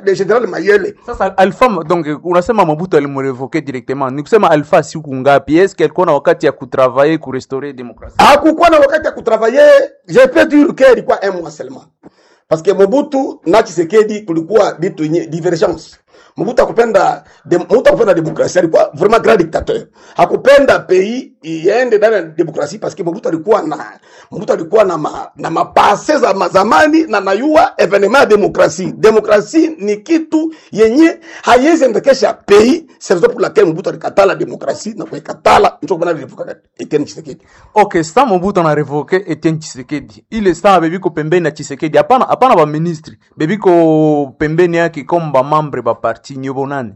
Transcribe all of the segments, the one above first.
de General Mayele. Sasa Alpha donc unasema Mobutu alimrevoke directement. Ni kusema Alpha siku ngapi? Est-ce alikuwa na wakati ya kutravailler ku restaurer demokrasia? hakukuwa na wakati ya kutravaye je peux dire que ilikuwa un mois seulement parce que Mobutu na Tshisekedi kulikuwa vitu yenye divergence Mobutu hakupenda de, Mobutu hakupenda demokrasia alikuwa vraiment grand dictateur hakupenda pays iende ndani ya demokrasia parce que Mobutu alikuwa na Mobutu alikuwa na ma, na mapase za mazamani na nayua evenement ya demokrasia demokrasia ni kitu yenye haiwezi endekesha pays c'est raison pour laquelle Mobutu alikatala demokrasia na kuikatala ndio kwa maana alivuka Etienne Tshisekedi Okay, sa Mobutu ana revoke Etienne Tshisekedi. Ile saa bebiko pembeni ya Tshisekedi. Hapana hapana ba ministri. Bebiko pembeni yake comme ba membre ba parti nyobo nani?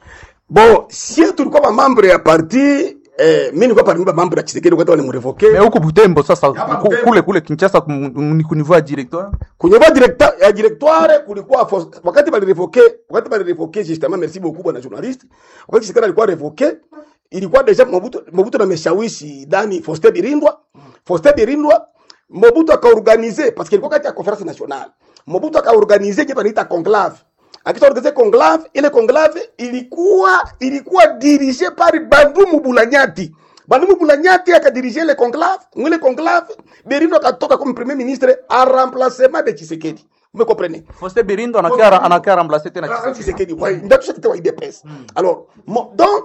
Bon, si tulikuwa ba membre ya parti eh, mimi nilikuwa parmi ba membre ya Tshisekedi wakati walimrevoke. Mais huko Butembo sasa Hapa ku- Butembo. kule kule Kinshasa kum- ni kunivua directoire. Kwenye ba directeur ya directoire kulikuwa fos- wakati balirevoke, wakati balirevoke justement merci beaucoup bwana journaliste. Wakati Tshisekedi alikuwa revoke, ilikuwa deja Mobutu Mobutu na meshawishi Dani Faustin Birindwa. Faustin Birindwa Mobutu akaorganize parce que ilikuwa kati ya conference nationale. Mobutu akaorganize kitu anaita conclave. Akita organize conclave, ile conclave ilikuwa ilikuwa dirige par Bandumu Bulanyati. Bandumu Bulanyati akadirige ile conclave, mwile conclave Berindo akatoka comme premier ministre en remplacement de Tshisekedi. Vous me comprenez? Faustin Birindo anakia anakia remplacer tena Ah, Tshisekedi. Tshisekedi, ouais, ndio tushakita wa IDPS. Alors, mo, donc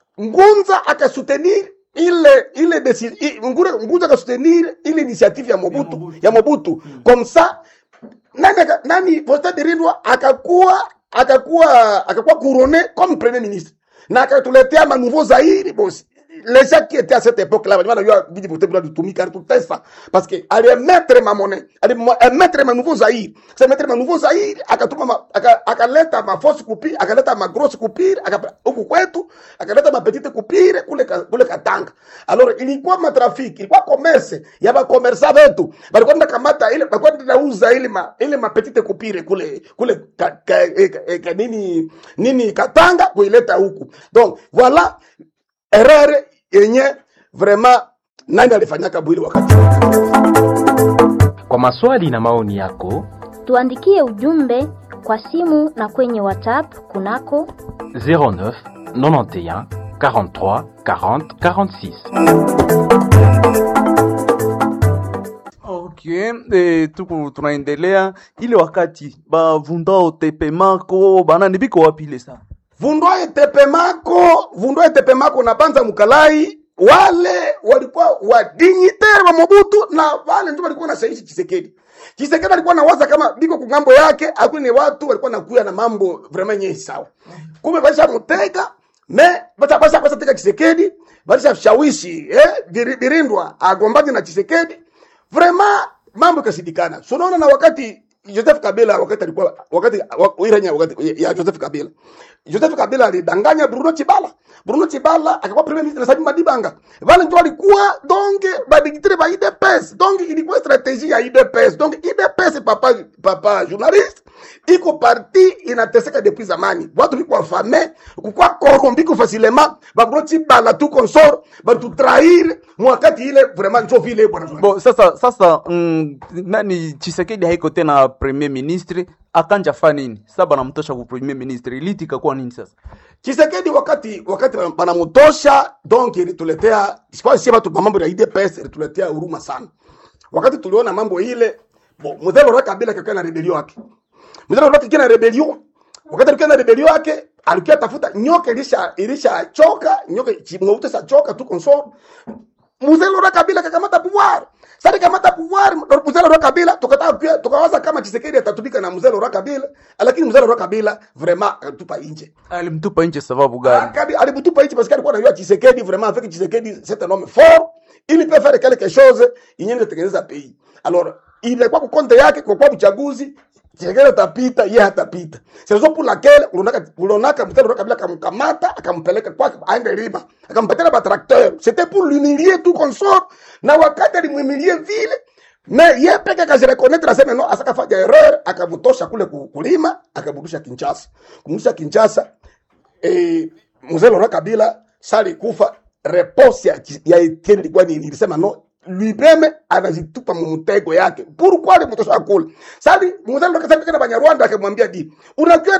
Ngunza akasoutenir ile ile décision Ngunza, Ngunza akasoutenir ile initiative ya Mobutu ya Mobutu, comme ça nani aka- nani Faustin Birindwa akakuwa akakuwa akakuwa couronné comme premier ministre na akatuletea ma nouveau Zaire boss les gens qui étaient à cette époque là walikuwa wanajua vidi vote bila kutumika tutesa parce que alimettre ma monnaie alimettre ma nouveau Zaire c'est mettre ma nouveau Zaire akatuma ma- aka- akaleta ma force coupure akaleta ma grosse coupure aka- huku kwetu akaleta ma petite coupure kule ka- kule Katanga alors ilikuwa matrafiki ilikuwa commerce ya ba commerçant wetu balikuwa nda kamata ile balikuwa nda uza ile ma ile ma petite coupure kule kule ka, ka, eh, ka, eh, ka, nini nini Katanga kuileta huku donc voilà erreur yenye vraiment nani alifanyaka bwili wakati Kwa maswali na maoni yako Tuandikie ujumbe kwa simu na kwenye WhatsApp kunako 09 91 43 40 46. Okay, eh, tuku tunaendelea ile wakati bavundao tepemako banani biko wapi ile saa? vundwaye tepemako vundwaye tepemako na banza mukalai wale walikuwa wadinyitere wa Mobutu na wale ndio walikuwa nashawishi Chisekedi. Chisekedi alikuwa nawaza kama biko kungambo yake, akuni ni watu walikuwa nakuya na mambo vraiment nyingi sawa. Kumbe basha muteka me basha basha basha teka Chisekedi, basha shawishi eh Biri- Birindwa agombane na Chisekedi. Vraiment mambo ikashindikana. So unaona na wakati Joseph Kabila wakati alikuwa wakati wa- Iranya wakati ya Joseph Kabila. Joseph Kabila alidanganya Bruno Chibala. Bruno Chibala akakuwa premier ministre na Sami Madibanga. Wale ndio walikuwa donc badigitire ba IDPS. Donc ilikuwa strategie ya IDPS. Donc IDPS papa papa journaliste iko parti inateseka depuis zamani. Watu biko fame, kukua corrompu ko facilement, ba Bruno Chibala tu consort, ba tu trahir mwakati ile vraiment ndio vile bwana. Bo, sasa sasa mm, nani Chisekedi haiko tena premier ministre akanja fa nini? Sasa banamtosha ku premier ministre iliti ikakuwa nini sasa? Chisekedi wakati wakati banamutosha donc ilituletea sikuwa si watu kwa mambo ya IDPS ilituletea huruma sana. Wakati tuliona mambo ile bo mzee Laurent Kabila kakaa na rebellion yake. Mzee Laurent kakaa na rebellion. Wakati alikuwa na rebellion yake alikuwa tafuta nyoka ilisha ilisha choka, nyoka chimweuta sa choka tu consort. Mzee Laurent Kabila kakamata pouvoir. Sasa kamata pouvoir mzee Laurent Kabila tukataka pia tukawaza kama Chisekedi atatumika na mzee Laurent Kabila, lakini mzee Laurent Kabila vraiment akatupa nje. Alimtupa nje sababu gani? Akadi alibutupa hichi parce que alikuwa anajua Tshisekedi vraiment avec Tshisekedi c'est un homme fort, il peut faire quelque chose yenye kutengeneza pays. Alors, ilikuwa kwa konte yake kwa kwa uchaguzi Tshisekedi atapita, yeye hatapita. C'est raison pour laquelle ulonaka ulonaka mtendo kabila akamkamata akampeleka kwake aende lima. Akampatia ba tracteur. C'était pour l'humilier tout consort. Na wakati alimhumilie vile me ye peke akajirekonetre aseme no asakafanya erreur akamutosha kule ku- kulima akamrudisha Kinshasa. Kumrudisha Kinshasa eh, mzee Laurent Kabila sali kufa reponse ya, ya Etienne ilikuwa nini? Ilisema no lui-même anajitupa mumtego yake. Pourquoi alimtosha kule? Sali mzee Laurent Kabila kana Banyarwanda akamwambia di, unajua